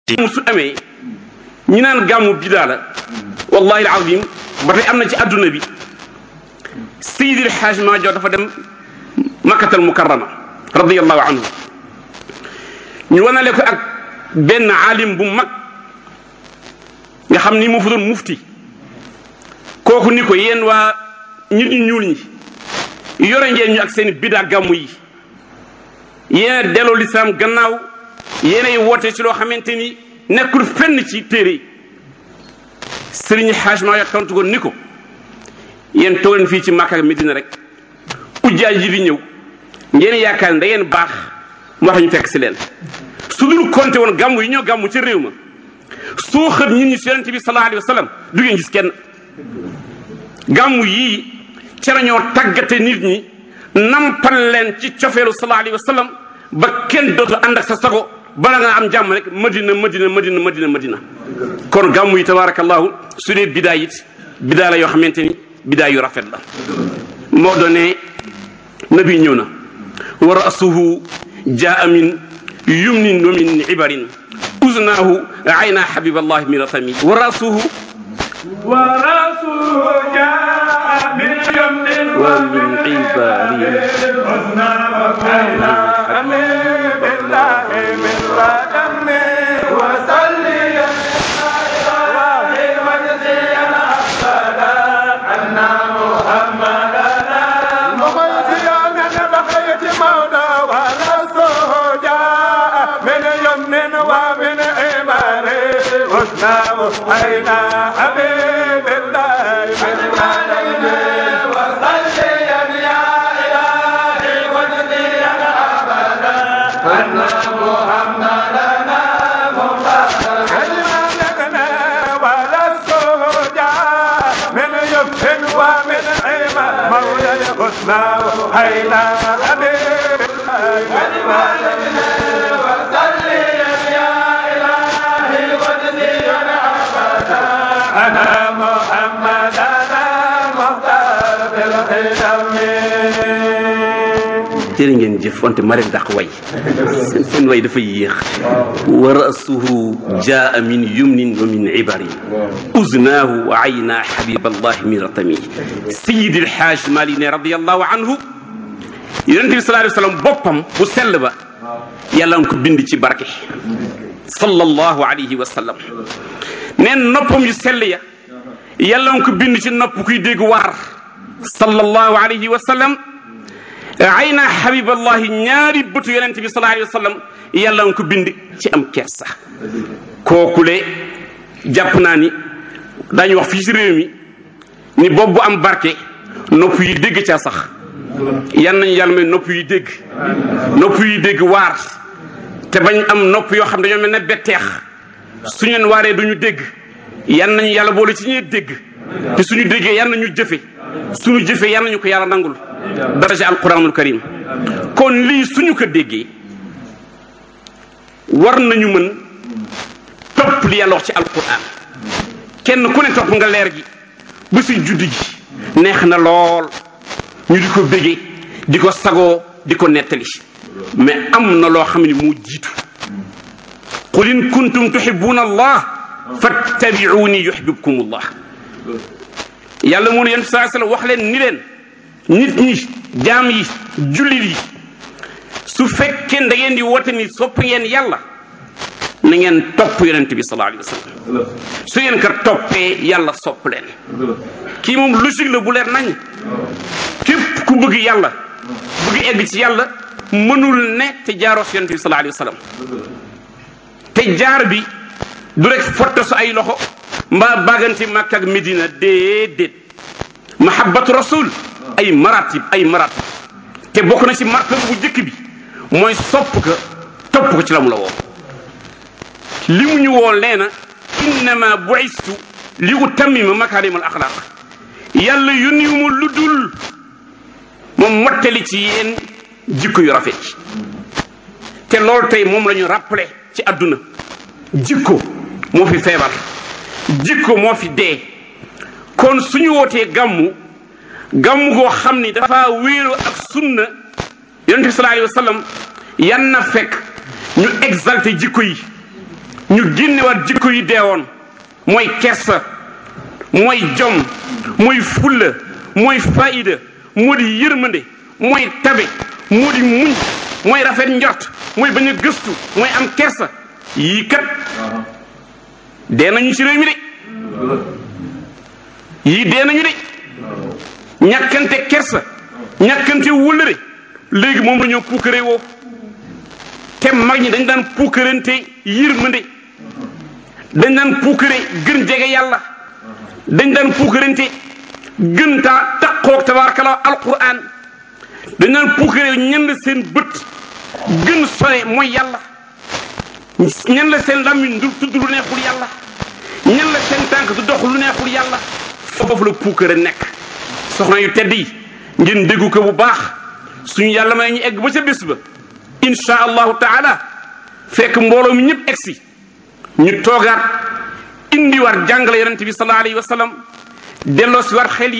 su amee ñi naan gàmmu bidaa la wallahi alazim ba tey am na ci adduna bi Seydil Xaaj Maajoor dafa dem makkatal mukarrama radiyallahu anhu ñu wanale ko ak benn alim bu mag nga xam ni moo fa doon mufti kooku ni ko yéen waa nit ñu ñuul ñi yore ngeen ñu ak seen bidaa gàmmu yi yéen delloo lislaam gannaaw yéenay woote ci loo xamante ni nekkul fenn ci téere yi sëriñ xaaj maa yor tontu ko ni ko yéen toog leen fii ci Makka ak Medina rek ujjaaj ji di ñëw ngeen yaakaar ne da ngeen baax moo tax ñu fekk si leen su dul compté woon gàmmu yi ñoo gàmmu ci réew ma soo xët nit ñi si yonente bi sallallahu alayhi wa sallam du ngeen gis kenn gàmmu yii ca la ñoo tàggate nit ñi nampal leen ci cofeelu sallallahu alayhi wa sallam ba kenn dootu ànd ak sa sago bala nga am jàmm rek madina madina madina madina madina kon gàmmu yi tabarakallahu su dee bidaa it bidaa la yoo xamante ni bidaa yu rafet la moo doone nabi ñëw na wa rasuhu jaa min yumnin wa min ibarin uznaahu ayna habiballahi min ratami wa rasuhu wa rasuhu jaa min yumnin wa min ibarin uznaahu ayna habiballahi min ratami wa salli أين حبيب الله من علينا وصلي يا إلهي واجزينا أبدا أن محمدنا مختار علمنا ولا السجاء من يفن ومن عمى مولى الحسنى أين حبيب الله من علينا وصلي يا إلهي واجزينا أنا محمد أنا مختار بالخدم jërë ngeen jëf wante ma leen dàq way seen seen way dafa yéex wa rasuhu jaa min yumnin wa min ibarin uznaahu wa ayna habiballahi min ratami sayidi alxaaj mali ne radiallahu anhu yonente bi sallallahu alayhi wa sallam boppam bu sell ba yàlla nga ko bind ci barke sallallahu alayhi wa sallam neen noppam yu sell ya yàlla nga ko bind ci nopp kuy dégg waar sallallahu alayhi wa sallam ayna habiballahi ñaari bëtu yonente bi sallallahu alayhi wa sallam yàlla nga ko bind ci am kersa kookule jàpp naa ni daañu wax fii ci réew mi ni boobu bu am barke nopp yi dégg caa sax yan nañu yàlla may nopp yi dégg nopp yi dégg waar te bañ am nopp yoo xam dañoo mel ne betteex suñu leen waaree duñu dégg yan nañu yàlla boole ci ñuy dégg te suñu déggee yan nañu jëfe suñu jëfee yan nañu ko yàlla nangul daraja alquranul karim kon lii suñu ko déggee war nañu mën topp li yàlla wax ci alquran kenn ku ne topp nga leer gi ba si juddi gi neex na lool ñu di ko béggee di ko sagoo di ko nettali mais am na loo xam ne moo jiitu qul in kuntum tuhibbuna allah fattabi'uni yuhibbukum allah yàlla mu ne yéen saa sallam wax leen ni leen nit ñi jaam yi jullit yi su fekkee da ngeen di woote ni sopp ngeen yàlla na ngeen topp yonent bi sallallahu alayhi wa sallam su ngeen ko toppee yàlla sopp leen kii moom logique la bu leer nañ képp ku bëgg yàlla bëgg egg ci yàlla mënul ne te jaaroo si yonent bi sallallahu alayhi wa sallam te jaar bi du rek fotta su ay loxo mbaa bàgganti Makka ak Medina déedéet mahabbatu rasul ay maratib ay maratib te bokk na ci martaba bu njëkk bi mooy sopp ko topp ko ci la mu la woo li mu ñu woo nee na innama buistu li utammima makarim al axlaq yàlla yónniwu ma lu dul moom mottali ci yéen jikko yu rafet yi te loolu tey moom la ñu rappelé ci àdduna jikko moo fi feebar jikko moo fi dee kon suñu wootee gàmmu gàmmu goo xam ni dafa wéeru ak sunna yonent bi sallallahu alayhi wa sallam yan na fekk ñu exalté jikko yi ñu génnewaat jikko yi deewoon mooy kersa mooy jom mooy fulla mooy faida moo di yërmande mooy tabe moo di muñ mooy rafet njort mooy bañ a gëstu mooy am kersa yii kat dee nañu ci réew mi de yii dee nañu de ñàkkante kersa ñàkkante wëllëre léegi moom dañoo puukare woo te mag ñi dañ daan puukarante yërmande dañ daan puukare gën jege yàlla dañ daan puukarante gën taa taqoog tabaarakala alquran dañ daan puukare ñan la seen bët gën sore mooy yàlla ñan la seen làmmiñ du tudd lu neexul yàlla ñan la seen tànk du dox lu neexul yàlla foofu la puukare nekk soxna yu tedd yi ngeen déggu ko bu baax suñu yàlla may ñu egg ba ca bés ba insha allahu taala fekk mbooloo mi ñëpp egsi ñu toogaat indiwaat jàngale yonente bi sallallahu alayhi wa sallam delloo si waat xel yi